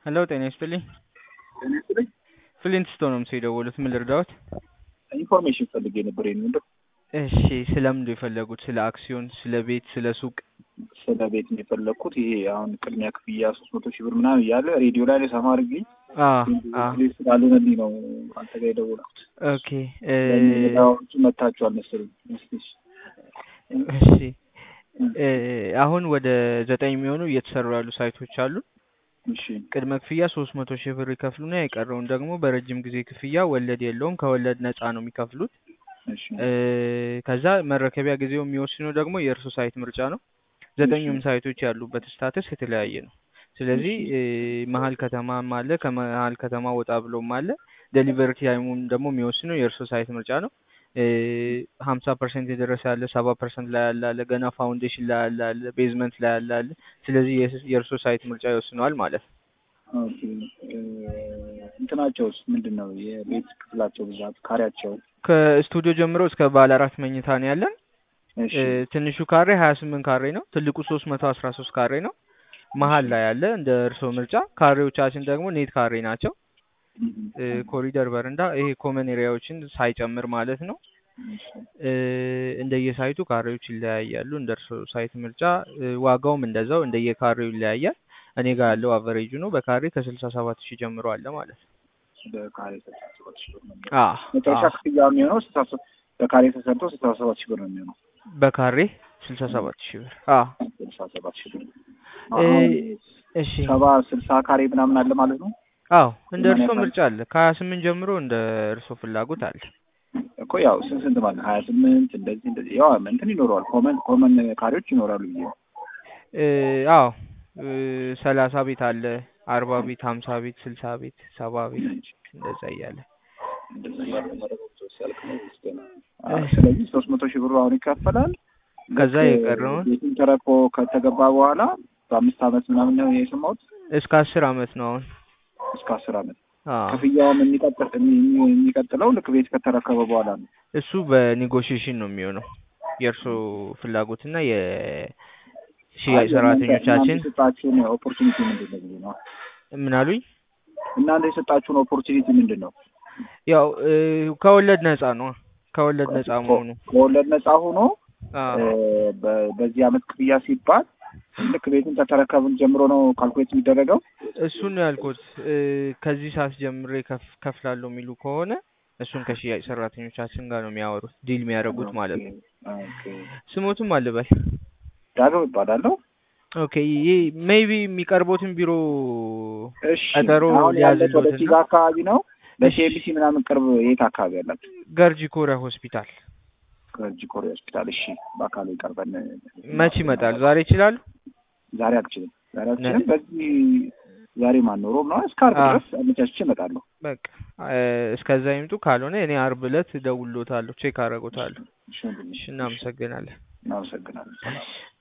ሄሎ ጤና ይስጥልኝ። ጤና ይስጥልኝ። ፍሊንትስቶን ነው የምሰው የደወሉት። ምን ልርዳዎት? ኢንፎርሜሽን ፈልጌ ነበር። ይሄን ምንድን እሺ፣ ስለምንድን ነው የፈለጉት? ስለ አክሲዮን፣ ስለ ቤት፣ ስለ ሱቅ? ስለ ቤት ነው የፈለግኩት። ይሄ አሁን ቅድሚያ ክፍያ ሶስት መቶ ሺህ ብር ምናምን እያለ ሬዲዮ ላይ ሰማ አድርጌ ስላልሆነልኝ ነው አንተ ጋር የደወልኩት። ኦኬ ሌላዎቹ መታችኋል መሰለኝ። እስኪ እሺ እ አሁን ወደ ዘጠኝ የሚሆኑ እየተሰሩ ያሉ ሳይቶች አሉ። እሺ ቅድመ ክፍያ ሶስት መቶ ሺህ ብር ይከፍሉና የቀረውን ደግሞ በረጅም ጊዜ ክፍያ ወለድ የለውም ከወለድ ነፃ ነው የሚከፍሉት። እሺ እ ከዛ መረከቢያ ጊዜው የሚወስነው ደግሞ የእርሱ ሳይት ምርጫ ነው። ዘጠኙም ሳይቶች ያሉበት ስታተስ የተለያየ ነው። ስለዚህ እ መሀል ከተማም አለ፣ ከመሀል ከተማ ወጣ ብሎም አለ። ዴሊቨሪ ታይሙም ደግሞ የሚወስነው የእርሱ ሳይት ምርጫ ነው። ሀምሳ ፐርሰንት የደረሰ ያለ፣ ሰባ ፐርሰንት ላይ ያለ አለ፣ ገና ፋውንዴሽን ላይ ያለ አለ፣ ቤዝመንት ላይ ያለ አለ። ስለዚህ የእርሱ ሳይት ምርጫ ይወስነዋል ማለት ነው። ኦኬ እ እንትናቸውስ ምንድን ነው? የቤት ክፍላቸው ብዛት ካሬያቸው? ከስቱዲዮ ጀምሮ እስከ ባለ አራት መኝታ ነው ያለን። እሺ እ ትንሹ ካሬ ሀያ ስምንት ካሬ ነው። ትልቁ ሶስት መቶ አስራ ሶስት ካሬ ነው። መሀል ላይ ያለ እንደ እርስዎ ምርጫ። ካሬዎቻችን ደግሞ ኔት ካሬ ናቸው። እ ኮሪደር በረንዳ፣ ይሄ ኮመን ኤሪያዎችን ሳይጨምር ማለት ነው። እ እንደየሳይቱ ካሬዎች ይለያያሉ። እንደ እርስዎ ሳይት ምርጫ እ ዋጋውም እንደዛው እንደየካሬው ይለያያል። እኔ ጋር ያለው አቨሬጁ ነው። በካሬ ከስልሳ ሰባት ሺህ ጀምሮ አለ ማለት ነው። በካሬ ስልሳ ሰባት ሺህ ብር ነው የሚሆነው። አ መጨረሻ አ ክፍያ የሚሆነው ስልሳ ሶ- በካሬ ተሰርቶ ስልሳ ሰባት ሺህ ብር ነው የሚሆነው። በካሬ ስልሳ ሰባት ሺህ ብር አ ስልሳ ሰባት ሺህ ብር እ አሁን እሺ ሰባ ስልሳ ካሬ ምናምን አለ ማለት ነው አዎ እንደ ምን እርስዎ ያህል? ምርጫ አለ። ከሀያ ስምንት ጀምሮ እንደ እርስዎ ፍላጎት አለ። እኮ ያው ስንት ስንት ማለት ሀያ ስምንት እንደዚህ እንደዚህ ያው እንትን ይኖረዋል ኮመን ኮመን ካሬዎች ይኖራሉ ብዬ ነው። እ አዎ እ ሰላሳ ቤት አለ፣ አርባ ቤት፣ ሀምሳ ቤት፣ ስልሳ ቤት፣ ሰባ ቤት እንደዛ እያለ እንደዛ ያለ መረጃ ሲያልቅ ነው ወይስ ገና? አዎ፣ ስለዚህ ሶስት መቶ ሺህ ብሩ አሁን ይከፈላል። ከዛ ልክ የቀረውን ቤቱን ተረኮ ከተገባ በኋላ በአምስት አመት ምናምን ነው የሰማሁት እስከ አስር አመት ነው አሁን። እስከ አስር አመት አዎ ክፍያውም የሚቀጥል የሚ- የሚቀጥለው ልክ ቤት ከተረከበ በኋላ ነው። እሱ በኔጎሽዬሽን ነው የሚሆነው የእርስዎ ፍላጎትና የሽያጭ ሰራተኞቻችን የሰጣችሁን ኦፖርቹኒቲ ምንድን ነው ብዬ ነው። ምን አሉኝ? እናንተ የሰጣችሁን ኦፖርቹኒቲ ምንድን ነው? ያው እ ከወለድ ነፃ ነው ከወለድ ነፃ መሆኑ ከወለድ ነፃ ሆኖ አዎ እ በ- በዚህ አመት ክፍያ ሲባል ልክ ቤቱን ከተረከብን ጀምሮ ነው ካልኩሌት የሚደረገው። እሱን ነው ያልኩት። እ ከዚህ ሰዓት ጀምሬ ከፍ ከፍላለሁ የሚሉ ከሆነ እሱን ከሽያጭ ሰራተኞቻችን ጋር ነው የሚያወሩት ዲል የሚያደርጉት ማለት ነው። ኦኬ። ስሞቱም አልበል ዳግም እባላለሁ። ኦኬ ይህ ሜይቢ የሚቀርቦትን ቢሮ እሺ ቀጠሮ አሁን ያለት ወደ ሊያዝልዎትና ፊጋ አካባቢ ነው። ለሲኤምሲ ምናምን ቅርብ የት አካባቢ ያላችሁ? ገርጂ ኮሪያ ሆስፒታል ከእጅ ኮሪያ ሆስፒታል። እሺ በአካል ይቀርበን። መች ይመጣሉ? ዛሬ ይችላሉ? ዛሬ አልችልም። ዛሬ አልችልም። በዚህ ዛሬ ማኖሮ ነው እስከ ዓርብ አዎ። ድረስ አመቻችቼ እመጣለሁ። በቃ እ እስከዛ ይምጡ። ካልሆነ እኔ አርብ ዕለት እደውልልዎታለሁ፣ ቼክ አደርጎታለሁ። እሺ ወንድሜ፣ እሺ እናመሰግናለን። እናመሰግናለን።